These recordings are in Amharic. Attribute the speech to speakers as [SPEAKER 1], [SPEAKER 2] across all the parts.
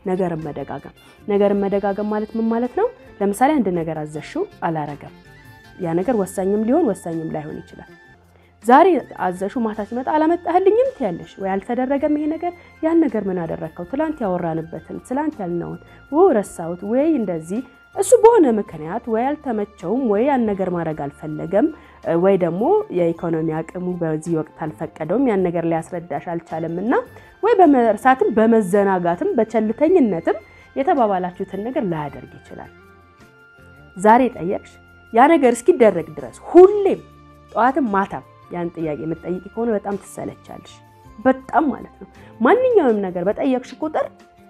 [SPEAKER 1] ነገርን መደጋገም። ነገርን መደጋገም ማለት ምን ማለት ነው? ለምሳሌ አንድ ነገር አዘሽው አላረገም። ያ ነገር ወሳኝም ሊሆን ወሳኝም ላይሆን ይችላል። ዛሬ አዘሹ ማታ ሲመጣ አላመጣህልኝም ትያለሽ ወይ አልተደረገም ይሄ ነገር ያን ነገር ምን አደረግከው ትላንት ያወራንበትን ትላንት ያልነውን ረሳሁት ወይ እንደዚህ እሱ በሆነ ምክንያት ወይ አልተመቸውም ወይ ያን ነገር ማድረግ አልፈለገም ወይ ደግሞ የኢኮኖሚ አቅሙ በዚህ ወቅት አልፈቀደውም ያን ነገር ሊያስረዳሽ አልቻለም እና ወይ በመርሳትም በመዘናጋትም በቸልተኝነትም የተባባላችሁትን ነገር ላያደርግ ይችላል። ዛሬ ጠየቅሽ ያ ነገር እስኪደረግ ድረስ ሁሌም ጠዋትም ማታም ያን ጥያቄ የምትጠይቂ ከሆነ በጣም ትሰለቻለሽ። በጣም ማለት ነው። ማንኛውንም ነገር በጠየቅሽ ቁጥር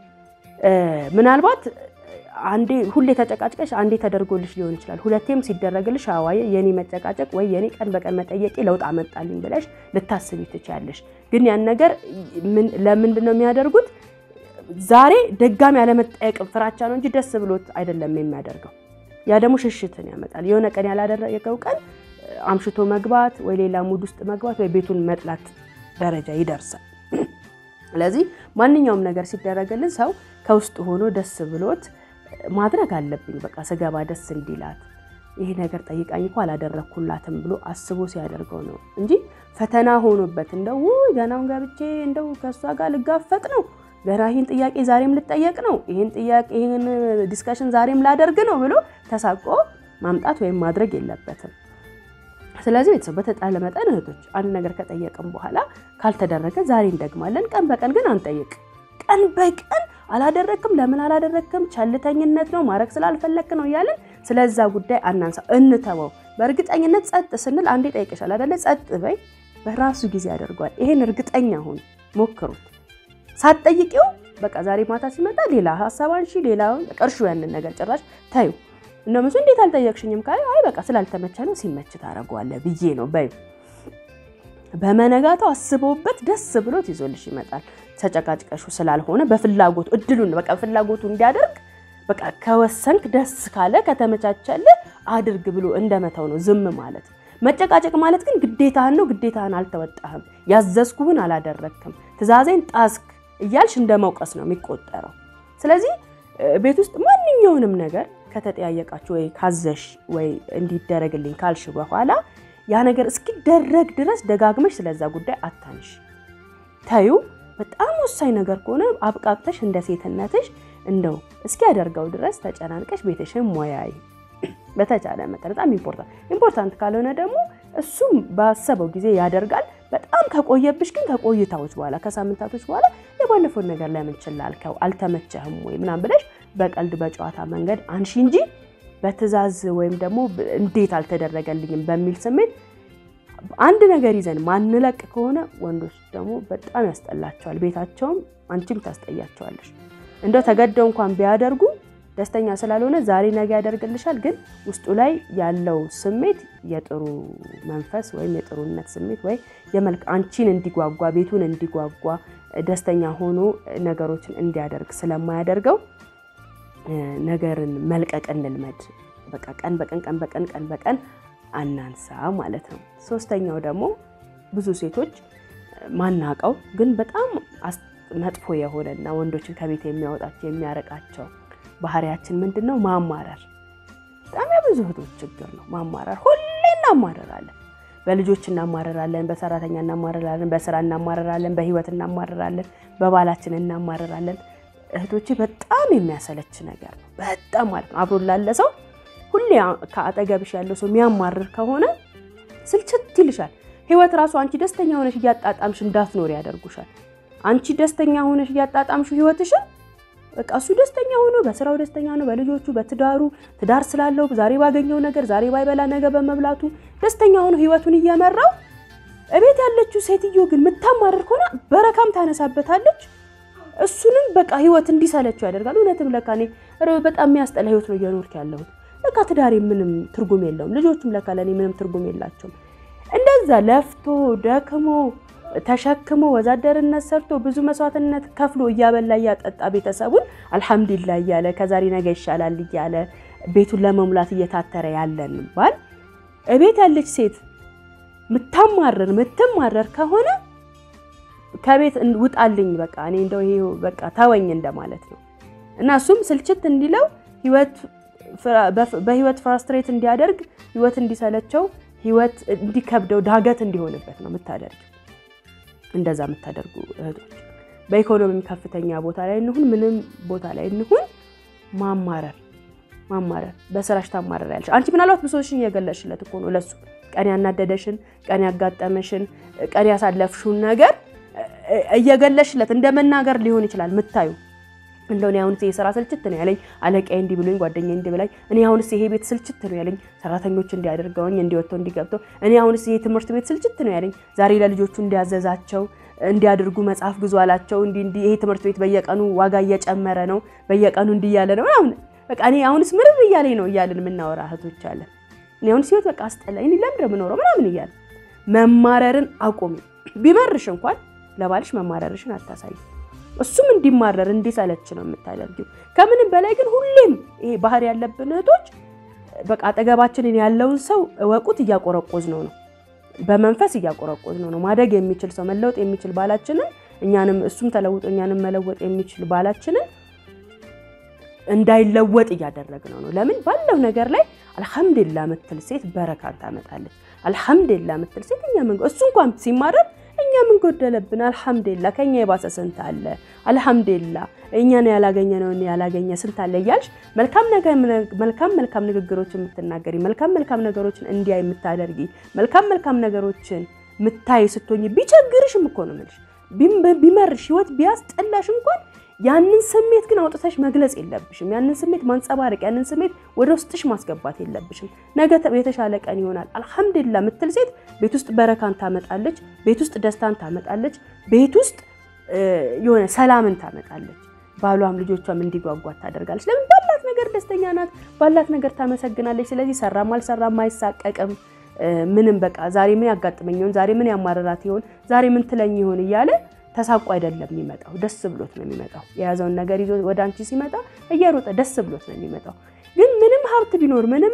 [SPEAKER 1] ምናልባት አንዴ ሁሌ ተጨቃጭቀሽ አንዴ ተደርጎልሽ ሊሆን ይችላል። ሁለቴም ሲደረግልሽ አዋየ የኔ መጨቃጨቅ ወይ የኔ ቀን በቀን መጠየቄ ለውጥ አመጣልኝ ብለሽ ልታስቢ ትችያለሽ። ግን ያን ነገር ለምንድን ነው የሚያደርጉት? ዛሬ ድጋሚ ያለመጠየቅ ፍራቻ ነው እንጂ ደስ ብሎት አይደለም የሚያደርገው። ያ ደግሞ ሽሽትን ያመጣል። የሆነ ቀን ያላደረገው ቀን አምሽቶ መግባት ወይ ሌላ ሙድ ውስጥ መግባት ወይ ቤቱን መጥላት ደረጃ ይደርሳል። ስለዚህ ማንኛውም ነገር ሲደረግልን ሰው ከውስጥ ሆኖ ደስ ብሎት ማድረግ አለብኝ በቃ ስገባ ደስ እንዲላት ይሄ ነገር ጠይቃኝ እኮ አላደረግኩላትም ብሎ አስቦ ሲያደርገው ነው እንጂ ፈተና ሆኖበት እንደው ገናውን ገብቼ እንደው ከእሷ ጋር ልጋፈጥ ነው ገና ይህን ጥያቄ ዛሬም ልጠየቅ ነው ይህን ጥያቄ ይህን ዲስከሽን ዛሬም ላደርግ ነው ብሎ ተሳቆ ማምጣት ወይም ማድረግ የለበትም። ስለዚህ ቤተሰብ በተጣለ መጠን እህቶች አንድ ነገር ከጠየቅም በኋላ ካልተደረገ ዛሬ እንደግማለን። ቀን በቀን ግን አንጠይቅ። ቀን በቀን አላደረግክም፣ ለምን አላደረግክም፣ ቸልተኝነት ነው ማድረግ ስላልፈለክ ነው እያለን ስለዛ ጉዳይ አናንሳ፣ እንተወው። በእርግጠኝነት ጸጥ ስንል አንዴ ጠይቀሻል አይደለ? ጸጥ በይ፣ በራሱ ጊዜ ያደርገዋል። ይሄን እርግጠኛ ሁኑ፣ ሞክሩት። ሳትጠይቂው በቃ ዛሬ ማታ ሲመጣ ሌላ ሀሳብ አንሺ፣ ሌላውን ቀርሹ፣ ያንን ነገር ጭራሽ ታዩ እነምሱ እንዴት አልጠየቅሽኝም ካለ አይ በቃ ስላልተመቸ ነው ሲመች ታደርገዋለህ ብዬ ነው በይ። በመነጋታው አስበውበት ደስ ብሎት ይዞልሽ ይመጣል። ተጨቃጭቀሹ ስላልሆነ በፍላጎቱ እድሉን በቃ ፍላጎቱ እንዲያደርግ በቃ ከወሰንክ ደስ ካለ ከተመቻቸልህ አድርግ ብሎ እንደመተው ነው ዝም ማለት። መጨቃጨቅ ማለት ግን ግዴታህን ነው፣ ግዴታህን አልተወጣህም፣ ያዘዝኩህን አላደረግክም፣ ትዕዛዜን ጣስክ እያልሽ እንደ መውቀስ ነው የሚቆጠረው። ስለዚህ ቤት ውስጥ ማንኛውንም ነገር ከተጠያየቃችሁ ወይ ካዘሽ ወይ እንዲደረግልኝ ካልሽ በኋላ ያ ነገር እስኪደረግ ድረስ ደጋግመሽ ስለዛ ጉዳይ አታንሽ፣ ተዩ። በጣም ወሳኝ ነገር ከሆነ አብቃቅተሽ እንደ ሴትነትሽ እንደው እስኪያደርገው ድረስ ተጨናንቀሽ ቤትሽን ሞያይ በተቻለ መጠን በጣም ኢምፖርታንት ኢምፖርታንት ካልሆነ ደግሞ እሱም ባሰበው ጊዜ ያደርጋል። በጣም ከቆየብሽ ግን ከቆይታዎች በኋላ ከሳምንታቶች በኋላ የባለፈውን ነገር ለምን ችላ አልከው አልተመቸህም ወይ ምናምን ብለሽ በቀልድ በጨዋታ መንገድ አንሺ እንጂ በትዕዛዝ ወይም ደግሞ እንዴት አልተደረገልኝም በሚል ስሜት አንድ ነገር ይዘን ማንለቅ ከሆነ ወንዶች ደግሞ በጣም ያስጠላቸዋል። ቤታቸውም አንቺም ታስጠያቸዋለሽ። እንደው ተገደው እንኳን ቢያደርጉ ደስተኛ ስላልሆነ ዛሬ ነገ ያደርግልሻል። ግን ውስጡ ላይ ያለው ስሜት የጥሩ መንፈስ ወይም የጥሩነት ስሜት ወይ የመልክ አንቺን እንዲጓጓ ቤቱን እንዲጓጓ ደስተኛ ሆኖ ነገሮችን እንዲያደርግ ስለማያደርገው ነገርን መልቀቅ እንልመድ። በቃ ቀን በቀን ቀን በቀን ቀን በቀን አናንሳ ማለት ነው። ሶስተኛው ደግሞ ብዙ ሴቶች ማናቀው ግን በጣም መጥፎ የሆነና ወንዶችን ከቤት የሚያወጣቸው የሚያረቃቸው ባህሪያችን ምንድን ነው? ማማረር። በጣም የብዙ እህቶች ችግር ነው ማማረር። ሁሌ እናማረራለን። በልጆች እናማረራለን፣ በሰራተኛ እናማረራለን፣ በስራ እናማረራለን፣ በህይወት እናማረራለን፣ በባላችን እናማረራለን። እህቶቼ በጣም የሚያሰለች ነገር ነው። በጣም ማለት ነው። አብሮ ላለ ሰው ሁሌ ከአጠገብሽ ያለው ሰው የሚያማርር ከሆነ ስልችት ይልሻል። ህይወት ራሱ አንቺ ደስተኛ ሆነሽ እያጣጣምሽ እንዳትኖር ያደርጉሻል። አንቺ ደስተኛ ሆነሽ እያጣጣምሽ ህይወትሽን በቃ እሱ ደስተኛ ሆኖ በስራው ደስተኛ ነው፣ በልጆቹ በትዳሩ ትዳር ስላለው ዛሬ ባገኘው ነገር ዛሬ ባይበላ ነገ በመብላቱ ደስተኛ ሆኖ ህይወቱን እየመራው እቤት ያለችው ሴትዮ ግን የምታማርር ከሆነ በረካም ታነሳበታለች። እሱንም በቃ ህይወት እንዲሰለችው ያደርጋል። እውነትም ለካ እኔ በጣም የሚያስጠላ ህይወት ነው እየኖርክ ያለሁት፣ ለካ ትዳሬ ምንም ትርጉም የለውም፣ ልጆቹም ለካ ለእኔ ምንም ትርጉም የላቸውም። እንደዛ ለፍቶ ደክሞ ተሸክሞ ወዛደርነት ሰርቶ ብዙ መስዋዕትነት ከፍሎ እያበላ እያጠጣ ቤተሰቡን አልሐምዱሊላ እያለ ከዛሬ ነገ ይሻላል እያለ ቤቱን ለመሙላት እየታተረ ያለን ባል እቤት ያለች ሴት ምታማረር ምትማረር ከሆነ ከቤት ውጣልኝ፣ በቃ እኔ እንደው ይሄ በቃ ተወኝ እንደማለት ነው። እና እሱም ስልችት እንዲለው በህይወት ፍራስትሬት እንዲያደርግ ህይወት እንዲሰለቸው ህይወት እንዲከብደው ዳገት እንዲሆንበት ነው የምታደርግ እንደዛ የምታደርጉ እህቶች በኢኮኖሚ ከፍተኛ ቦታ ላይ እንሁን ምንም ቦታ ላይ እንሁን ማማረር ማማረር በስራሽ ታማረር ያለሽ አንቺ ምናልባት ብሶሽን እየገለሽለት እኮ ነው ለሱ ቀን ያናደደሽን ቀን ያጋጠመሽን ቀን ያሳለፍሽውን ነገር እየገለሽለት እንደ መናገር ሊሆን ይችላል ምታዩ እንደው እኔ አሁንስ የስራ ስልችት ነው ያለኝ አለቃዬ እንዲህ ብሎኝ ጓደኛዬ እንዲህ ብላኝ እኔ አሁንስ ይሄ ቤት ስልችት ነው ያለኝ ሰራተኞች እንዲያደርገውኝ እንዲወጥተው እንዲገብተው እኔ አሁንስ ይሄ ትምህርት ቤት ስልችት ነው ያለኝ ዛሬ ለልጆቹ እንዲያዘዛቸው እንዲያደርጉ መጽሐፍ ግዙ አላቸው እንዲህ እንዲህ ይሄ ትምህርት ቤት በየቀኑ ዋጋ እየጨመረ ነው በየቀኑ እንዲህ እያለ ነው ምናምን በቃ እኔ አሁንስ ምርር እያለኝ ነው እያልን የምናወራ እህቶች አለን እኔ አሁንስ ህይወት በቃ አስጠላኝ እኔ ለምንድን ነው የምኖረው ምናምን እያለ መማረርን አቁሚ ቢመርሽ እንኳን ለባልሽ መማረርሽን አታሳይ እሱም እንዲማረር እንዲሰለች ነው የምታደርጊው። ከምንም በላይ ግን ሁሌም ይሄ ባህሪ ያለብን እህቶች በቃ አጠገባችንን ያለውን ሰው እወቁት፣ እያቆረቆዝ ነው ነው በመንፈስ እያቆረቆዝ ነው ነው ማደግ የሚችል ሰው መለወጥ የሚችል ባላችንን እኛንም እሱም ተለውጦ እኛንም መለወጥ የሚችል ባላችንን እንዳይለወጥ እያደረግነው ነው። ለምን ባለው ነገር ላይ አልሐምዱሊላ ምትል ሴት በረካን ታመጣለች። አልሐምዱሊላ ምትል ሴት እኛ ምን እሱ እንኳን ሲማረር እኛ ምን ጎደለብን? አልሐምዱሊላ ከኛ የባሰ ስንት አለ? አልሐምዱሊላ እኛን ያላገኘነውን ያላገኘ ስንት አለ እያልሽ መልካም መልካም መልካም ንግግሮች የምትናገሪ መልካም መልካም ነገሮችን እንዲያይ የምታደርጊ መልካም መልካም ነገሮችን ምታይ ስትሆኝ ቢቸግርሽም እኮ ነው የምልሽ ቢመርሽ ህይወት ቢያስጠላሽ እንኳን ያንን ስሜት ግን አውጥተሽ መግለጽ የለብሽም። ያንን ስሜት ማንጸባረቅ፣ ያንን ስሜት ወደ ውስጥሽ ማስገባት የለብሽም። ነገ የተሻለ ቀን ይሆናል አልሐምዱሊላ ምትል ሴት ቤት ውስጥ በረካን ታመጣለች፣ ቤት ውስጥ ደስታን ታመጣለች፣ ቤት ውስጥ የሆነ ሰላምን ታመጣለች። ባሏም ልጆቿም እንዲጓጓት ታደርጋለች። ለምን ባላት ነገር ደስተኛ ናት፣ ባላት ነገር ታመሰግናለች። ስለዚህ ሰራም አልሰራም አይሳቀቅም። ምንም በቃ ዛሬ ምን ያጋጥመኝ ይሆን፣ ዛሬ ምን ያማረራት ይሆን፣ ዛሬ ምን ትለኝ ይሆን እያለ ተሳቆ አይደለም የሚመጣው፣ ደስ ብሎት ነው የሚመጣው። የያዘውን ነገር ይዞ ወደ አንቺ ሲመጣ እየሮጠ ደስ ብሎት ነው የሚመጣው። ግን ምንም ሀብት ቢኖር ምንም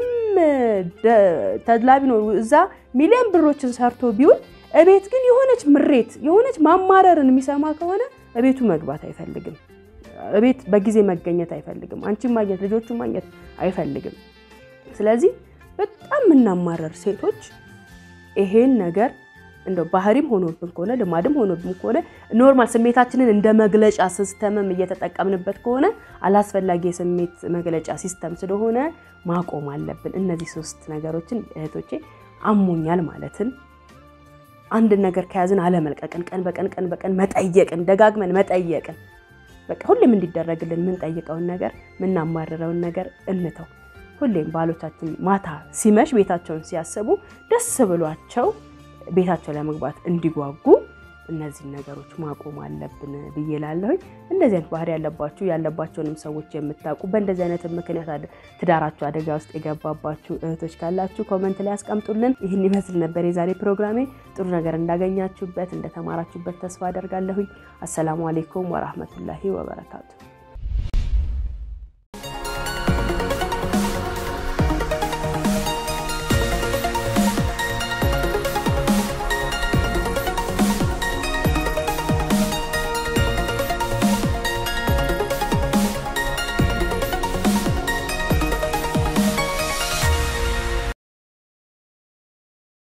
[SPEAKER 1] ተድላ ቢኖር እዛ ሚሊዮን ብሮችን ሰርቶ ቢውል እቤት ግን የሆነች ምሬት የሆነች ማማረርን የሚሰማ ከሆነ እቤቱ መግባት አይፈልግም። እቤት በጊዜ መገኘት አይፈልግም። አንቺን ማግኘት ልጆቹን ማግኘት አይፈልግም። ስለዚህ በጣም የምናማረር ሴቶች ይሄን ነገር እንደው ባህሪም ሆኖብን ከሆነ ልማድም ሆኖብን ከሆነ ኖርማል ስሜታችንን እንደ መግለጫ ሲስተምም እየተጠቀምንበት ከሆነ አላስፈላጊ የስሜት መግለጫ ሲስተም ስለሆነ ማቆም አለብን። እነዚህ ሶስት ነገሮችን እህቶቼ አሞኛል ማለትን፣ አንድን ነገር ከያዝን አለመልቀቅን፣ ቀን በቀን ቀን በቀን መጠየቅን፣ ደጋግመን መጠየቅን፣ በቃ ሁሌም እንዲደረግልን የምንጠይቀውን ነገር የምናማርረውን ነገር እንተው። ሁሌም ባሎቻችን ማታ ሲመሽ ቤታቸውን ሲያስቡ ደስ ብሏቸው ቤታቸው ለመግባት እንዲጓጉ እነዚህን ነገሮች ማቆም አለብን ብዬ ላለሁኝ። እንደዚህ አይነት ባህሪ ያለባችሁ ያለባቸውንም ሰዎች የምታውቁ በእንደዚህ አይነት ምክንያት ትዳራችሁ አደጋ ውስጥ የገባባችሁ እህቶች ካላችሁ ኮመንት ላይ ያስቀምጡልን። ይህን ይመስል ነበር የዛሬ ፕሮግራሜ። ጥሩ ነገር እንዳገኛችሁበት እንደተማራችሁበት ተስፋ አደርጋለሁኝ። አሰላሙ አሌይኩም ወራህመቱላሂ ወበረካቱ።